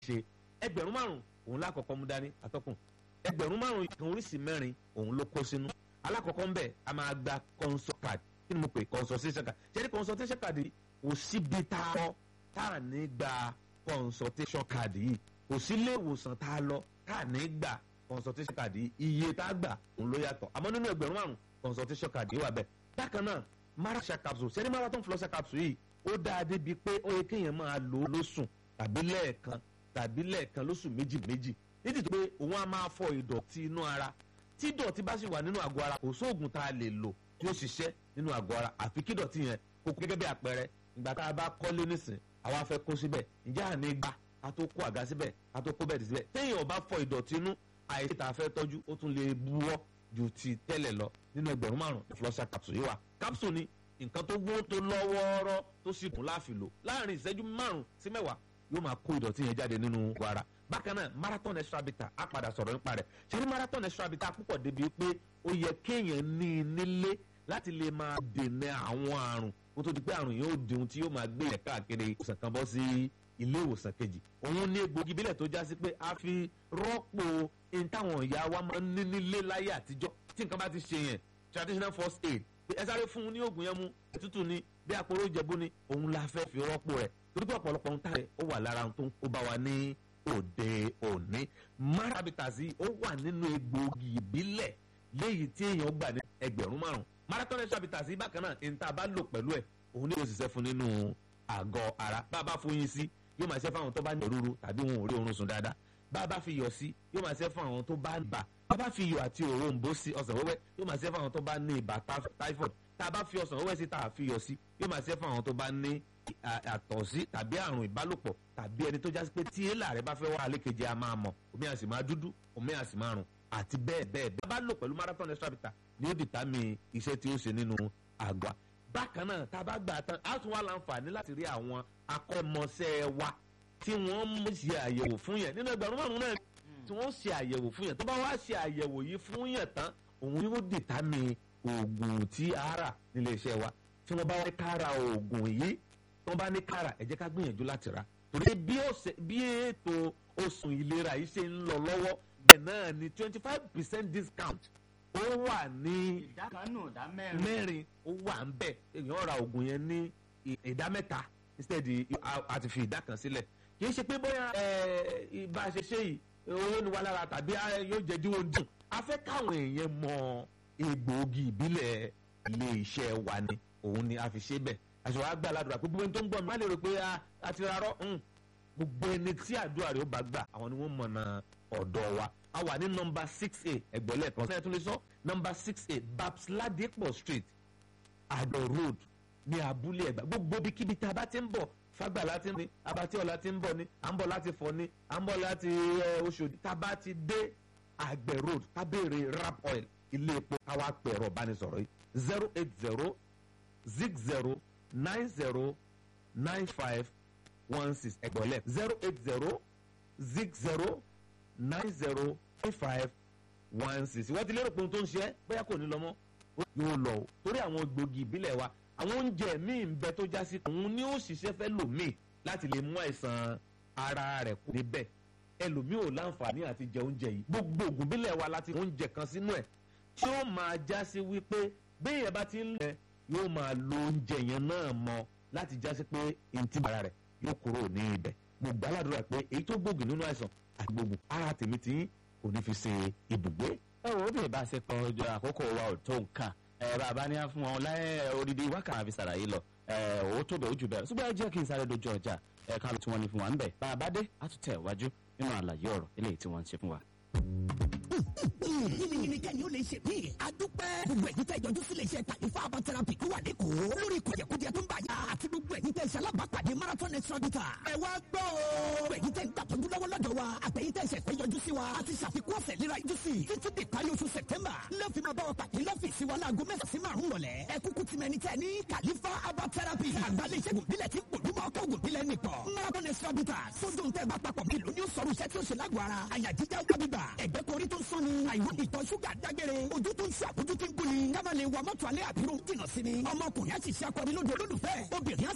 ṣe ẹgbẹ̀rún márùn òun lákọ̀ọ́kọ́ mú dání atọ́kùn ẹgbẹ̀rún márùn kan oríṣi mẹ́rin òun ló kó sínú alákọ̀ọ́kọ́ ń bẹ̀ a máa gba consult card kí ni mo pè consultation card ṣé ní consultation card yìí kò síbi tá a lọ tá a ní gba consultation card yìí kò sí ilé ìwòsàn tá a lọ tá a ní gba consultation card yìí iye tá a gbà òun ló yàtọ̀ àmọ́ nínú ẹgbẹ̀rún márùn consultation card yìí wà bẹ́ẹ̀ bákan náà marasha capsule ṣé ní marathon flosser capsule yìí ó dáa débi pé ó yẹ kéèyàn máa lò ó lóṣùn tàbí lẹ́ẹ̀kan tàbí lẹ́ẹ̀kan lóṣù méjì méjì nídìí pé òun á máa fọ ìdọ̀tí inú ara tí ìdọ̀tí bá sì wà nínú àgọ́ ara kò sóògùn tá a lè lò tí ó ṣiṣẹ́ nínú àgọ́ ara àfi kí ìdọ̀tí yẹn kó gẹ́gẹ́ bí àpẹẹrẹ ìgbà tá a bá kọ́lé nísìn àwa fẹ́ kó síbẹ̀ ǹjẹ́ àní gbà a tó kó àga síbẹ̀ a tó kó bẹ́ẹ̀dì síbẹ̀ téèyàn bá fọ ìdọ̀tí inú àìsí tá a fẹ́ tọ́jú ó tún lè buwọ́ ju ti tẹ́lẹ̀ lọ nínú ẹgbẹ̀rún márùn flosser capsule yìí wà capsule ni nǹkan tó gbó tó lọ́wọ́ọ́rọ́ tó sì kún láàfin lò láàrin ìṣẹ́jú márùn sí mẹ́wàá yóò máa kó ìdọ̀tí yẹn jáde nínú ara bákan náà marathon extra bitter á padà sọ̀rọ̀ nípa rẹ̀ ṣé ní marathon extra bitter púpọ̀ débi pé ó yẹ kéèyàn ní i nílé láti lè máa dènà àwọn àrùn kó tó di pé àrùn yóò di ohun tí yóò máa gbé yẹn káàkiri ìwòsàn kan bọ́ sí ilé ìwòsàn kejì òun ní egbògi bílẹ̀ tó já sí pé a fi rọ́pò ohun táwọn ìyá wa máa ń ní nílé láyé àtijọ́ tí nǹkan bá ti ṣe yẹn traditional first aid ẹ sáré fún un ní oògùn yẹn mú ètùtù ni bí àpòrò ìjẹ̀bú ni òun la fẹ́ fi rọ́pò rẹ̀ torí pé ọ̀pọ̀lọpọ̀ ohun táyẹ̀ ó wà lára ohun tó ń kó bá wa ní òde òní marabitasi ó wà nínú egbòogi ìbílẹ̀ léyìí tí èèyàn gbà ní ẹgbẹ̀rún márùn marathon extrabitasi bákan náà ní tá a bá lò pẹ̀lú ẹ̀ òun ní òṣìṣẹ́ fún nínú àgọ́ ara bá a bá fún yín sí yóò máa ṣe fún àwọn tó bá ní òróró tàbí wọn ò rí oorun sùn dáadáa bá a bá fi yọ̀ sí yóò máa ṣe fún àwọn tó bá ń bà bá a bá fi iyọ̀ àti òrombó sí ọsàn wẹ́wẹ́ yóò máa ṣe fún àwọn tó bá ní ibà typhoid tá a bá fi ọsàn wẹ́wẹ́ sí tá a fi yọ̀ sí yóò máa ṣe fún àwọn tó bá ní àtọ̀sí tàbí àrùn ìbálòpọ̀ tàbí ẹni tó já sí pé tí èèlà rẹ bá fẹ́ wá alékejì a máa mọ̀ omi àsì máa dúdú omi àsì máa rùn àti bẹ́ẹ̀ bẹ́ẹ̀ bẹ́ẹ̀ bá lò pẹ̀lú marathon extra bitter ni ó dìtámì iṣẹ́ tí ó ṣe nínú àgọ́ bákan náà tá a bá gbà tán á tún wá láǹfààní láti rí àwọn akọ́mọṣẹ́ wa tí wọ́n ṣe àyẹ̀wò fún yẹn nínú ẹgbẹ̀rún márùn-ún náà tí wọ́n ṣe àyẹ̀wò fún yẹn tó bá wá ṣe àyẹ̀wò yìí fún yẹn tán òun yóò dìtámì oògùn tí a rà nílé iṣẹ́ wa tí wọ́n bá wá kára oògùn yìí tí wọ́n bá ní kára ẹ jẹ́ ká gbìyànjú láti rà torí bí ètò oṣù ìlera yìí ṣe ń lọ lọ́wọ́ bẹ́ẹ̀ náà ni twenty five percent discount ó wà ní ìdá kan nù ìdá mẹ́rin. mẹ́rin ó wà ń bẹ̀ èèyàn ra oògùn yẹn ní ìdá mẹ́ta instead àti fi ìdá kan sílẹ̀ kì í ṣe pé bóyá ìbá ṣe ṣe yìí owó ni wà lára tàbí yóò jẹ́ díwọ̀n dùn a fẹ́ káwọn èèyàn mọ egbòogi ìbílẹ̀ ilé iṣẹ́ wa ni òun ni a fi ṣe bẹ́ẹ̀ àṣọ àgbà aládùúrà pé gbogbo ẹni tó ń gbọ́ mi má lè rò pé a ti rárọ́ gbogbo ẹni tí àdúrà rẹ̀ ó bá gbà àwọn ni wọ́n mọ̀nà ọ̀dọ̀ wa a wà ní nọmba six a ẹgbẹ̀lẹ́ kan sẹ́yìn tó lè sọ nọmba six a babs ladipo street àdó road ní abúlé ẹ̀gbá gbogbo ibikíbi tá a bá ti ń bọ̀ fagbà láti ní abatíọ̀lá ti ń bọ̀ ní à ń bọ̀ láti fọ̀ ní à ń bọ̀ láti oṣòdì tá a bá ti dé àgbẹ̀ road ká béèrè rap oil ilé epo káwá pẹ̀rọ bánisọ̀rọ̀ yìí zero eight zero zig zero nine zero nine five one six ẹgbọ̀lẹ̀ zero eight zero zig zero nine zero nine five one six wọ́n ti lérò pé ohun tó ń ṣe é bóyá kò ní lọ mọ́ yóò lọ o torí àwọn gbòógì ìbílẹ̀ wa àwọn oúnjẹ míì ń bẹ tó já sí òun ni ó ṣiṣẹ́ fẹ́ lòmíì láti lè mú àìsàn ara rẹ̀ kú níbẹ̀ ẹlòmíì ò láǹfààní àti jẹ oúnjẹ yìí gbogbo ògùn ìbílẹ̀ wa láti oúnjẹ kan sínú ẹ̀ tí ó máa já sí wípé bí èèyàn bá ti ń lẹ̀ yóò máa lo oúnjẹ yẹn náà mọ láti já sí pé ntí ara rẹ̀ yóò kúrò ní ibẹ̀ mo gbàládùra pé èyí tó gbógun nínú àìsàn àti gbogbo ara tèmi tí kò ní fi ṣe ibùgbé. ẹ wo bí ìbáṣepọ̀ ọjọ́ àkókò wa ò tó nǹkan ẹ bàbá ní fún wọn láyé odidi wákàtí àfi sàlàyé lọ ẹ ò tó bẹ̀ ó jù bẹ́ẹ̀ ṣùgbọ́n ẹ jẹ́ kí n sáré dojú ọjà ẹ ká ló tí wọ́n ní fún wa ń bẹ̀ bàbá dé á tún tẹ̀ wájú nínú àlàyé ọ̀rọ̀ eléyìí tí wọ́n ń ṣe fún wa yìnyín kẹ́ni ó lè ṣe mí. a dúpẹ́. gbogbo ẹ̀yin tẹ́ ìjọjú sílé iṣẹ́ kàlífà herbal therapy tó wà lẹ́kọ̀ọ́. lórí kùjẹkùjẹ tó ń bá yà. àti gbogbo ẹ̀yin tẹ́ ìṣalábàápàdé marathon extra bitter. ẹ wá gbọ́ o. gbogbo ẹ̀yin tẹ́ ìgbàtọ́jú lọ́wọ́ lọ́dọ̀ wa. àtẹ̀yin tẹ́ ìṣẹ̀fẹ́ yọjú sí wa. a ti ṣàfikún ọ̀sẹ̀ léra yọjú sí. títí di parí oṣù sẹ̀tẹ́mbà. lọ́ọ̀fì máa bá wa pàdé lọ́fíìsì wa láago mẹ́sàn sí márùn rọ̀lẹ́. ẹ kúkú ti mẹni tẹ́ ní kàlífà herbal therapy. àgbálẹ̀ ìṣègùn bílẹ̀ tí gbòdúmọ̀ ọkọ̀ ògùn bílẹ̀ nìkan. marathon extra bitter. sódò ń tẹ́ bá papọ̀ bí lóní ó sọ̀rọ̀ iṣẹ́ tí ó ṣe lágọ̀ọ́ ara. àyà jíjá ó kábíbà. ẹ̀gbẹ́ korí tó ń sọ́ni. àìwọ́n ìtọ̀ ṣúgà dágbére ojú tó ń ṣe àbójú tí ń gbóni ká má lè wa mọ́tò alẹ́ àbúrò jìnnà sí ni ọmọkùnrin á sì ṣe akọni lóde olólùfẹ́ obìnrin á